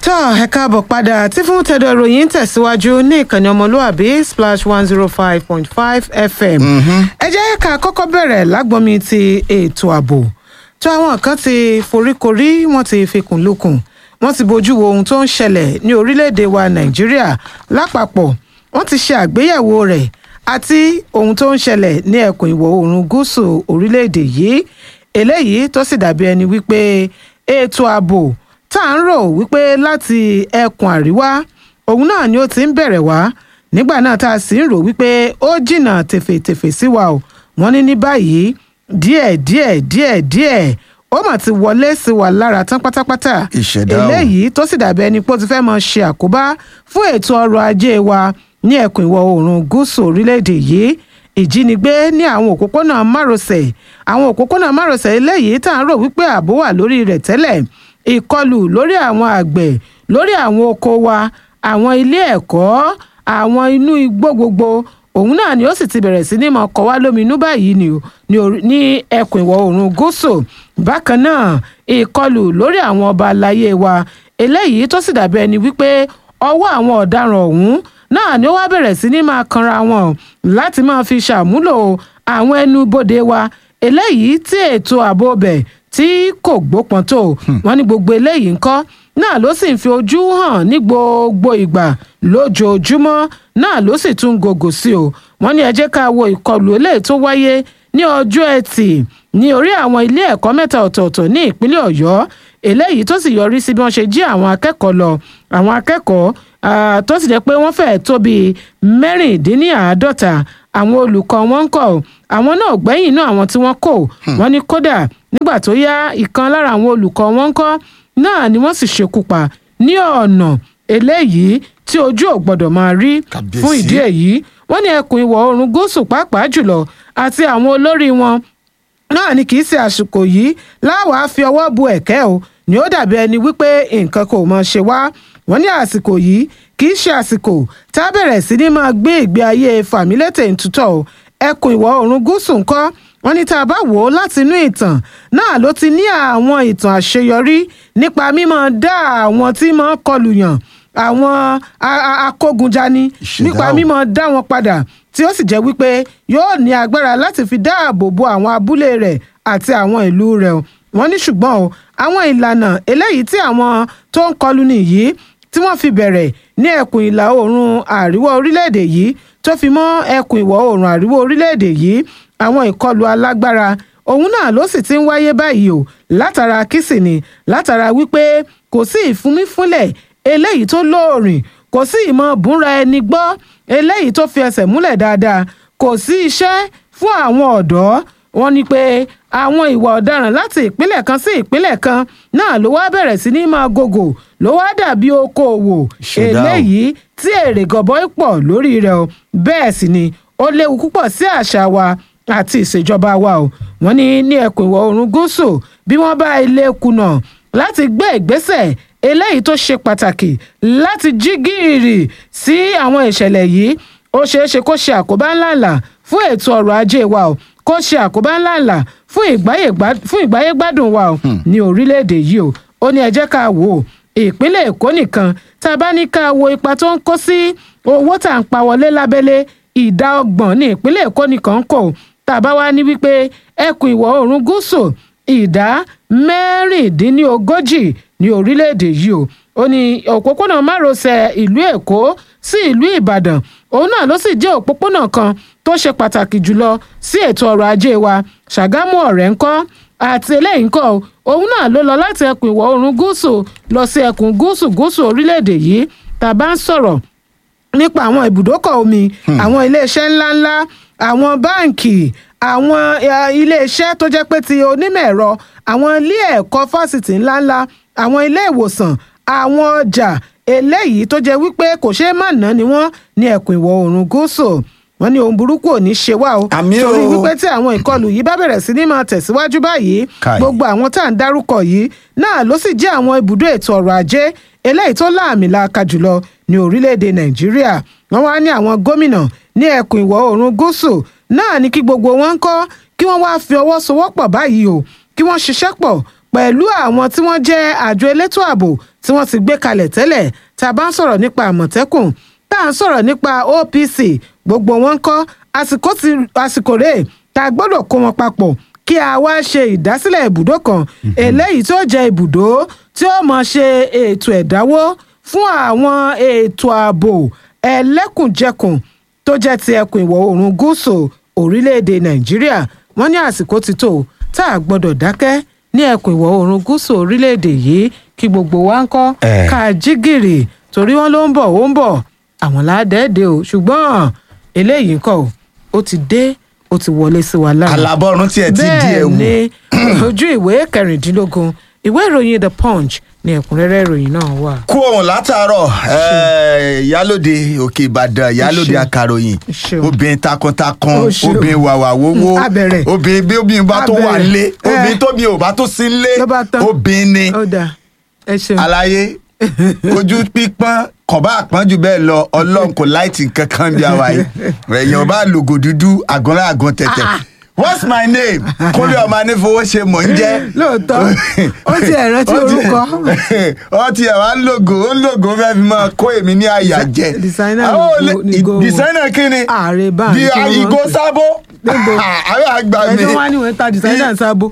tọ́ ẹ káàbọ̀ padà tí fún tẹ̀dọ̀ ìròyìn tẹ̀síwájú ní ìkànnì ọmọlúwàbí splash one zero five point five fm. ẹ jẹ́ ká kọ́kọ́ bẹ̀rẹ̀ lágbọ́nmi ti ètò ààbò tó àwọn kan ti foríkorí wọ́n ti fikùn lukùn wọ́n ti bójú wo ohun tó ń ṣẹlẹ̀ ní orílẹ̀-èdè wa nàìjíríà lápapọ̀ wọ́n ti ṣe àgbéyẹ̀wò rẹ̀ àti ohun tó ń ṣẹlẹ̀ ní ẹkùn ìwọ̀ oòrùn gúúsù orílẹ̀-èdè yìí eléyìí tó sì dàbí ẹni wípé ètò ààbò tá à ń rò wípé láti ẹkùn àríwá òun náà ni ó ti ń bẹ̀rẹ̀ wá nígbà náà tá a sì ń rò wípé ó jìnnà tèfètèfè sí wa o wọ́n ní ní báyìí díẹ̀ díẹ̀ díẹ̀ díẹ̀ ó mà ti wọlé sí wa lára tán pátápátá Ìṣẹ̀dá o. eléyìí tó sì dàbí ẹni pé ó ti fẹ́ máa ṣe àkóbá fún ètò ọrọ̀ ajé wa ní ẹkùn ìwọ̀ oòrùn gúúsù orílẹ̀-èdè yìí ìjínigbé ní àwọn òpópónà márosẹ̀ àwọn òpópónà márosẹ̀ eléyìí tá à ń rò wípé ààbò wà lórí rẹ̀ tẹ́lẹ̀ ìkọlù lórí àwọn àgbẹ̀ lórí àwọn oko wa àwọn ilé ẹ̀kọ́ àwọn inú igbó gbogbo òun náà ni ó sì ti bẹ̀rẹ̀ sí ní máa kọ wá lóminú báyìí ni o ní orí- ní ẹkùn ìwọ̀ oòrùn gúúsù bákan náà ìkọlù lórí àwọn ọba aláyé wa eléyìí tó sì dàbí ẹni wípé ọwọ́ àwọn ọ̀daràn ọ̀hún náà ni ó wá bẹ̀rẹ̀ sí ní máa kanra wọn láti máa fi ṣàmúlò àwọn ẹnu bodè wa eléyìí tí ètò ààbò bẹ̀ tí kò gbópọn tó wọn ní gbogbo eléyìí ńkọ́ náà ló sì ń fi ojú hàn ní gbogbo ìgbà lójoojúmọ́ náà ló sì tún gògò sí o wọ́n ní ẹ jẹ́ ká wo ìkọlù eléyìí tó wáyé ní ọjọ́ ẹtì ní orí àwọn ilé ẹ̀kọ́ mẹ́ta ọ̀tọ̀ọ̀tọ̀ ní ìpínlẹ̀ ọ̀yọ́ eléyìí tó sì yọrí sí bí wọ́n ṣe jí àwọn akẹ́kọ̀ọ́ lọ àwọn akẹ́kọ̀ọ́ ah, tó sì jẹ́ pé wọ́n fẹ́ẹ̀ tó bíi mẹ́rìndínláàádọ́ta àwọn olùkọ́ wọn ń kọ́ àwọn náà gbẹ́yìn inú àwọn tí wọ́n kò wọ́n ní kódà nígbà tó yá ìkan lára àwọn olùkọ́ wọn ń kọ́ náà ni wọ́n sì ṣekú pa ní ọ̀nà eléyìí tí ojú ò gbọ́dọ̀ máa rí Kàbíyèsí. fún ìdí èyí wọ́n ní ẹkùn ìwọ̀ oòrùn gúúsù pàápàá jùlọ àti àwọn olórí wọn náà ni kì í ṣe àsìkò yìí láwàá fi ọwọ́ bu ẹ̀kẹ́ o ni ó dàbí ẹni wípé nǹkan kò mọ̀ ṣe wá wọ́n ní àsìkò yìí kì í ṣe àsìkò tá a bẹ̀rẹ̀ sí ní máa gbé ìgbé ayé fàmílétè ntutọ̀ o ẹkùn ìwọ̀ oòrùn gúúsù ńkọ́ wọ́n ní tá a bá wò ó láti inú ìtàn náà ló ti ní àwọn ìtàn àṣeyọrí nípa mímọ dá àwọn tí máa ń kọlù yàn àwọn a- a- akógunjani Ìṣẹ̀dá nípa o. mímọ mímọ dá wọn padà tí ó sì jẹ́ wípé yóò ní agbára láti fi dáàbò bo àwọn abúlé rẹ̀ àti àwọn ìlú rẹ̀ o. wọ́n ní ṣùgbọ́n o àwọn ìlànà eléyìí tí àwọn tó ń kọlù nìyí tí wọ́n fi bẹ̀rẹ̀ ní ẹkùn ìlà oòrùn àríwá orílẹ̀-èdè yìí tó fi mọ́ ẹkùn ìwọ̀ oòrùn àríwá orílẹ̀-èdè yìí àwọn ìkọlù alágbára òun náà ló sì ti ń wáyé báyìí o látara kìsìnì látara wípé kò sí ìfúnmífúnlẹ̀ eléyìí tó lóòrìn kò sí ìmọ̀ búra ẹni gbọ́ eléyìí tó fi ẹsẹ̀ múlẹ̀ dáadáa kò sí iṣẹ́ fún àwọn ọ̀dọ́ wọn ni pé àwọn ìwà ọ̀daràn láti ìpínlẹ̀ kan sí ìpínlẹ̀ kan náà ló wá bẹ̀rẹ̀ sí ní máa gògò ló wá dàbí okòòwò Ìṣẹ̀dá o. eléyìí tí èrè gọbọi pọ̀ lórí rẹ̀ o bẹ́ẹ̀ sì ni ó léwu púpọ̀ sí àṣà wa àti ìṣèjọba wa o wọ́n ní ní ẹkùn ìwọ̀ oòrùn gúúsù bí wọ́n bá ilé kùnà láti gbé ìgbésẹ̀ eléyìí tó ṣe pàtàkì láti jí gìrì sí àwọn ìṣẹ̀lẹ̀ yìí ó ṣeé ṣe kó ṣe àkóbá ńláńlá fún ètò ọrọ̀ ajé wa o kó ṣe àkóbá ńláńlá fún ìgbáyégbá- fún ìgbáyégbádùn wa o ní orílẹ̀-èdè yìí o ó ní ẹ jẹ́ ká wò ó ìpínlẹ̀ èkó nìkan tá a bá ní ká wo ipa tó ń kó sí owó tá à ń pa wọlé lábẹ́lé ìdá ọgbọ̀n ní ìpínlẹ̀ èkó nìkan kò tá a bá wá ní wípé ẹkùn ìwọ̀ oòrùn gúúsù ìdá mẹ́rìndínlógójì ní orílẹ̀-èdè yìí o ó ní òpópónà márosẹ̀ ìlú èkó sí ìlú ìbàdàn òun náà ló sì jẹ́ òpópónà kan tó ṣe pàtàkì jùlọ sí ètò ọrọ̀ ajé wa ṣàgámù ọ̀rẹ́ ńkọ́ àti eléyìí ńkọ́ o, òun náà ló lọ láti ẹkùn ìwọ̀ oòrùn gúúsù lọ sí ẹkùn gúúsù gúúsù orílẹ̀-èdè yìí tá a bá ń sọ̀rọ̀ nípa àwọn ibùdókọ̀ omi àwọn iléeṣẹ́ ńláńlá àwọn báǹkì àwọn eh, iléeṣẹ́ tó jẹ́ pé ti onímọ̀ ẹ̀rọ àwọn ilé ẹ̀kọ́ fásitì ńláńlá àwọn ilé ìwòsàn àwọn ọjà eléyìí tó jẹ́ wípé kò ṣeé má ná ni wọ́n ní ẹkùn ìwọ̀ oòrùn gúúsù wọ́n ní ohun burúkú ò ní ṣe wá o Àmì o. torí wípé tí àwọn ìkọlù yìí bá bẹ̀rẹ̀ sí ní máa tẹ̀síwájú báyìí Kai. gbogbo àwọn tá à ń dárúkọ yìí náà ló sì jẹ́ àwọn ibùdó ètò ọrọ̀ ajé eléyìí tó láàmìlàaka jùlọ ní orílẹ̀-èdè nàìjíríà wọ́n wá ní àwọn gómìnà ní ẹkùn ìwọ̀ oòrùn gúúsù náà ní kí gbogbo wọn ń kọ́ kí wọ́n wáá fi ọwọ́ sowọ́pọ̀ báyìí o kí wọ́n ṣiṣẹ́ pọ̀ pẹ̀lú àwọn tí wọ́n jẹ́ àjọ elétò ààbò tí wọ́n ti gbé kalẹ̀ tẹ́lẹ̀ tá a bá ń sọ̀rọ̀ nípa àmọ̀tẹ́kùn tá à ń sọ̀rọ̀ nípa OPC gbogbo wọn ń kọ́ àsìkò ti àsìkò rèé tá a gbọ́dọ̀ kó wọn papọ̀ kí a wá ṣe ìdásílẹ̀ ibùdó kan eléyìí tó jẹ́ ibùdó tí ó mọ̀ ṣe ètò ẹ̀dáwó fún àwọn ètò ààbò ẹlẹ́kùnjẹkùn tó jẹ́ ti ẹkùn ìwọ̀ oòrùn gúúsù orílẹ̀-èdè nàìjíríà wọ́n ní àsìkò ti tó tá a gbọ́dọ̀ dákẹ́ ní ẹkùn ìwọ̀ oòrùn gúúsù orílẹ̀-èdè yìí kí gbogbo wa ń kọ́ Eh. ká jí gìrì torí wọ́n ló ń bọ̀ ó ń bọ̀ àwọn ládẹ́ẹ̀dẹ́ o ṣùgbọ́n eléyìí ńkọ́ o ó ti dé ó ti wọlé sí wa lára alábọ́rún tiẹ̀ ti di bẹ́ẹ̀ ẹ̀wù. ni ojú ìwé kẹrìndínlógún ìwé ìròyìn the punch ni ẹ̀kúnrẹ́rẹ́ ìròyìn náà wà. kú ohun látàárọ̀ eh, ìyálòde òkè ìbàdàn ìyálòde Ṣeun. akàròyìn Ṣeun. obìnrin takuntakun Ó ṣeun. obìnrin wàwà wowó Mm, abẹ̀rẹ̀. obìnrin bí obìnrin bá tó wà Abẹ̀rẹ̀. nílé Eh. obìnrin tóbi ò bá tó sí nílé Ló bá tán. obìnrin ni ó dáa ẹ ṣeun. àlàyé ojú pípọ́n kọ̀bá àpọ́njù bẹ́ẹ̀ lọ ọlọ́run kò láìtì kankan bí àwa yìí èèyàn bá lògò dúdú àgọ́nlá àgọ́ tẹ̀tẹ̀ what's my name kúnlẹ̀ ọmọ anífowó ṣe mọ̀ ń jẹ́ lóòótọ́ ó ti ẹ̀ rántí Ó ti- orúkọ ó ti ẹ̀ wá ń lògò ó ń lògò ó fẹ́ fi máa kó èmi ní àyà jẹ Designer Àwọn ni olè- go- ni go wọn. designer kí ni Ààrẹ bá Di- ní kí wọ́n ìgò pè. sábó Níbo? àwọn àgbà mi ẹjọ́ wá ní wọ́n ta designer ń sábó.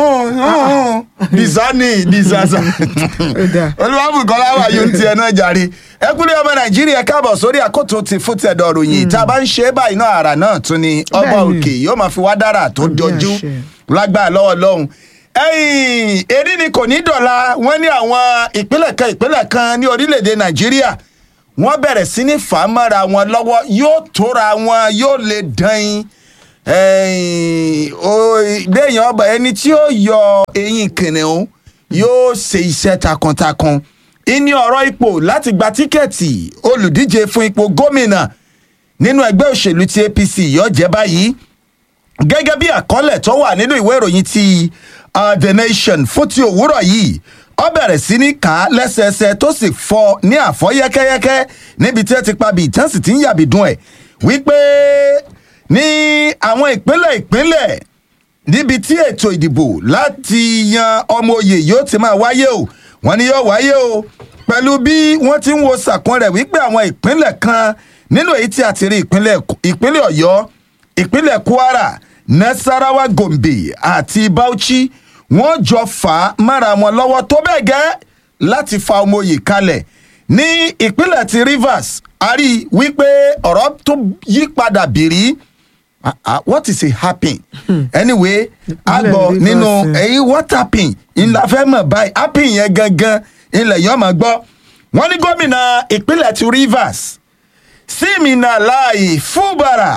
disani disasa Ó dáa. olùwàbùkọ́lá wà yóò ti ẹ̀ náà jàre ẹ kúlẹ̀ ọmọ nàìjíríà káàbọ̀ sórí àkótó ti fún tẹ̀dọ̀ ròyìn tá a bá ń ṣe é báyìí náà àrà náà tún ni ọba Bẹ́ẹ̀ni. òkè yóò máa fi wá dára tó Àmì jọjú àṣẹ. lágbára lọ́wọ́ lọ́hùn. ẹ̀yìn èdè ni kò ní dọ̀la wọ́n ní àwọn ìpínlẹ̀ kan ìpínlẹ̀ kan ní orílẹ̀-èdè nàìjíríà wọ́n bẹ̀rẹ̀ sí ní fà á mọ́ra wọn lọ́wọ́ yóò tóra wọn yóò lè dán in ẹ̀yìn o- béèyàn ọba ẹni tí ó yọ eyín kìnìún yóò ṣe iṣẹ́ takuntakun ìní ọ̀rọ̀ ipò láti gba tíkẹ́ẹ̀tì olùdíje fún ipò gómìnà nínú ẹgbẹ́ òṣèlú ti apc yóò jẹ́ báyìí gẹ́gẹ́ bí àkọọ́lẹ̀ tó wà nínú ìwé ìròyìn ti uh, the nation fún ti òwúrọ̀ yìí ó bẹ̀rẹ̀ sí ní kà á lẹ́sẹẹsẹ tó sì fọ́ ní àfọ́ yẹ́kẹ́yẹ́kẹ́ níbi tí ẹ ti pa bí ìtàn sì ti ń yàbí dùn ẹ̀ wípé ní àwọn ìpínlẹ̀ ìpínlẹ̀ níbi tí ètò ìdìbò láti yan ọmọ oyè yóò ti máa wáyé o wọ́n ní yóò wáyé o pẹ̀lú bí wọ́n ti ń wo sàkún rẹ̀ wípé àwọn ìpínlẹ̀ kan nínú èyí tí a ti rí ìpínlẹ̀ ìpínlẹ̀ ọ̀yọ́ ìpínlẹ̀ kwara nasarawa gombe àti bauchi wọ́n jọ fà á mára wọn lọ́wọ́ tó bẹ́ẹ̀ gẹ́ láti fa ọmọ oyè kalẹ̀ ní ìpínlẹ̀ ti rivers a rí i wípé ọ̀rọ̀ tó yí padà bìrí Ah, ah, what is a happen anyway a Ìpínlẹ̀ gbọ́ Rivers, nínú eh. èyí what happen ńlá fẹ́ mọ̀ báyìí happen yẹn gangan ilẹ̀ yọ̀ mọ̀ gbọ́ wọ́n ní gómìnà ìpínlẹ̀ ti rivers siminalayi fúbara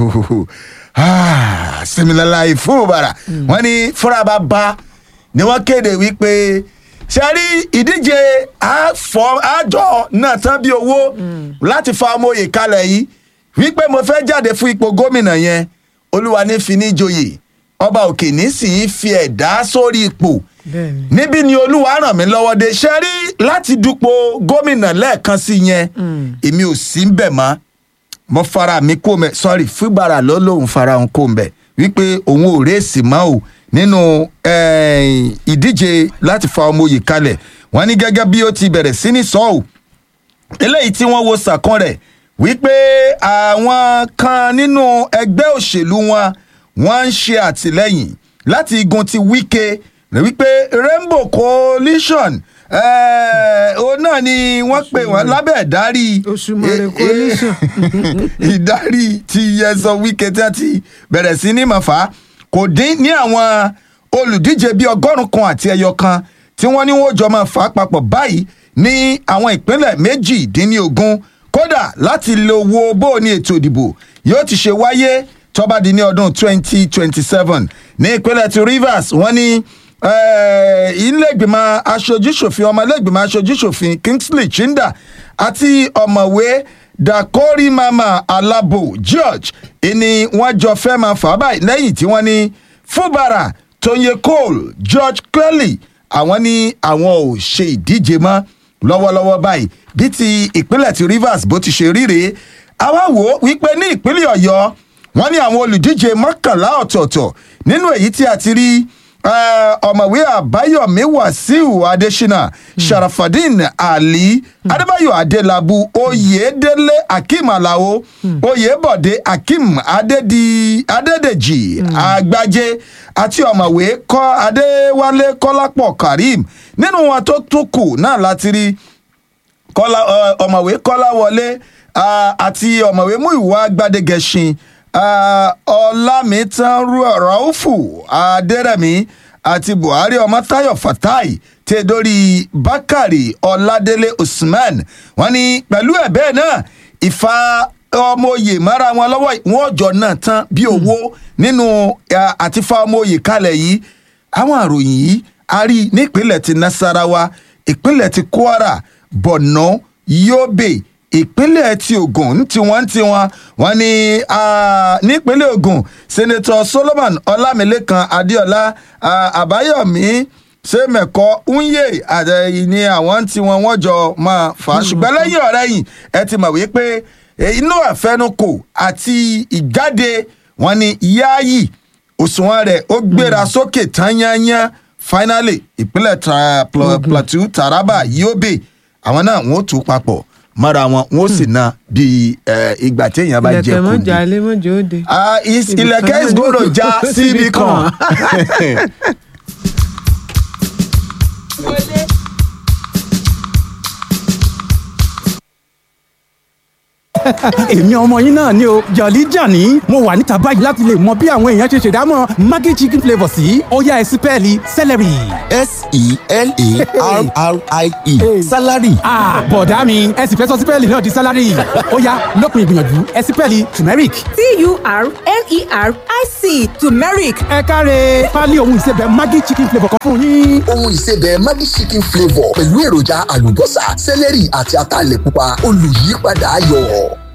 Ah, siminalayi fúbara wọ́n ní fúnra bá bá ni wọ́n kéde wípé ṣe rí ìdíje àfọ àjọ náà tán bí owó láti fa ọmọ òye kalẹ̀ yìí wípé mo fẹ́ jáde fún ipò gómìnà yẹn olúwa ní fi ní joyè ọba òkè ní sì í fi ẹ̀dá sórí ipò Bẹ́ẹ̀ni. níbí ni olúwa ràn mí lọ́wọ́ dé ṣe rí láti dupò gómìnà lẹ́ẹ̀kan sí yẹn èmi ò sí ń bẹ̀ mọ́ mo fara mi kó mẹ sorry fúgbàrà ló lóun fara òun kó mẹ wípé òun ò rèésì mọ́ o nínú eh, ìdíje láti fa ọmọ òye kalẹ̀ wọ́n ní gẹ́gẹ́ bí ó ti bẹ̀rẹ̀ sí ní sọ́ọ̀ eléyìí tí wọ́n wo sàkán rẹ̀ wípé àwọn kan nínú ẹgbẹ́ òṣèlú wọn wọ́n ń ṣe àtìlẹ́yìn láti igun ti wíkẹ́ rẹ̀ wípé rainbow coalition eh, òun náà ni wọ́n pè wọ́n lábẹ́ ìdarí Òṣùmàrè eh, eh, coalition. ìdarí ti yẹsọ wíkẹ́ tí wọ́n ti bẹ̀rẹ̀ sí ní mọ̀fà kò dín ní àwọn olùdíje bíi ọgọ́rùn-ún kan àti ẹyọ kan tí wọ́n ní wọ́n jọ máa fà á papọ̀ báyìí ní àwọn ìpínlẹ̀ méjìdínlógún kódà láti lè wo bó o ní ètò ìdìbò yóò ti ṣe wáyé tọ́ba di ní ọdún 2027 ní ìpínlẹ̀ ti rivers wọ́n ní eh, ilé-ìgbìmọ̀ aṣojúṣòfin ọmọ ilé-ìgbìmọ̀ aṣojúṣòfin kingsley chinda àti ọ̀mọ̀wé dakori mama alabo george ìní wọ́n jọ fẹ́ máa fà á báyìí lẹ́yìn tí wọ́n ní fúbara tóyè cole george kelly àwọn ní àwọn ò ṣe ìdíje mọ́ lọ́wọ́lọ́wọ́ báyìí bí ti ìpínlẹ̀ ti rivers bó ti ṣe ríre àwa wò ó wípé ní ìpínlẹ̀ ọ̀yọ́ wọ́n ní àwọn olùdíje mọ́kànlá ọ̀tọ̀ọ̀tọ̀ nínú èyí tí a ti rí eh, ọ̀mọ̀wé àbáyọ̀mí wàsíù adésínà sharafadin ali adébáyọ̀ adélábù oyèdélé akeem alao oyèbọ̀dé akeem adédi adédèjì àgbájé àti ọ̀mọ̀wé kọ́ adéwálé kọ́lápọ̀ karim nínú wọn tó tún kù náà láti rí kọ́lá ọ- ọ̀mọ̀wé kọ́láwọlé ah, àti ọ̀mọ̀wé múìwá gbadegẹṣin ah, ọlámìtàn rọ́ọ̀fù adẹ́rẹ̀mí àti buhari ọmọtáyọ̀ fatai tẹ dórí bákàrè ọládélé usman wọn ni pẹ̀lú ẹ̀ bẹ́ẹ̀ náà ìfà ọmọ oyè mara wọn lọ́wọ́ wọn jọ náà tán bí owó nínú ah, àti fa ọmọ oyè kalẹ̀ yìí àwọn àròyìn yìí a rí i nípínlẹ̀ ti nasarawa ìpínlẹ̀ ti kwara borno yobe ìpínlẹ̀ ti ogun ní tiwọn tiwọn wọn ni ah, nípínlẹ̀ ogun senator solomon ọlámilékan adéọlá ah, àbáyọ̀mí sèmẹ̀kọ unye àtẹ̀yìn ni àwọn tí wọn wọ́n jọ máa fà á ṣùgbọ́n lẹ́yìn ọ̀rẹ́ yìí ẹ ti mọ̀ wípé eh, inú àfẹnukò àti ìjáde wọn ni yáàyì òṣùwọ̀n rẹ̀ ó gbéra sókè tán yányán finally ìpínlẹ̀ Tra- Pla- plateau taraba yobe àwọn náà wọ́n ó tún papọ̀ mọ́ra wọn wọ́n ó sì ná bí eh, ìgbà téèyàn bá jẹ ilẹ̀kẹ̀ kùn mọ́jà ilé mọ́jà òde. Ah, is- Ibì ilẹ̀kẹ̀ kan is náà going to ló- já síbi síbi kan. èmi ọmọ yín náà ni o jọ̀lí jàní mo wà níta báyìí láti lè mọ bí àwọn èèyàn ṣe ṣèdámọ̀ maggi chicken flavour sí ó yá ẹ sí pẹ́ẹ́lí celery. s-e-l-a-r-r-i-e salary ah bọ̀dá mi ẹ sì fẹ́ sọ sípẹ́ẹ̀lì náà di sálárì ó yá lópin ìgbìyànjú ẹ sí pẹ́ẹ́lì turmeric. t-u-r-m-e-r-i-c turmeric ẹ káre pálí ohun ìsebẹ̀ maggi chicken flavour kan fún yín. ohun ìsebẹ̀ maggi chicken flavour pẹ̀lú èròjà àlùbọ́sà sẹ́lẹ̀rì àti ataalẹ̀ pupa olùyípadà ayọ̀.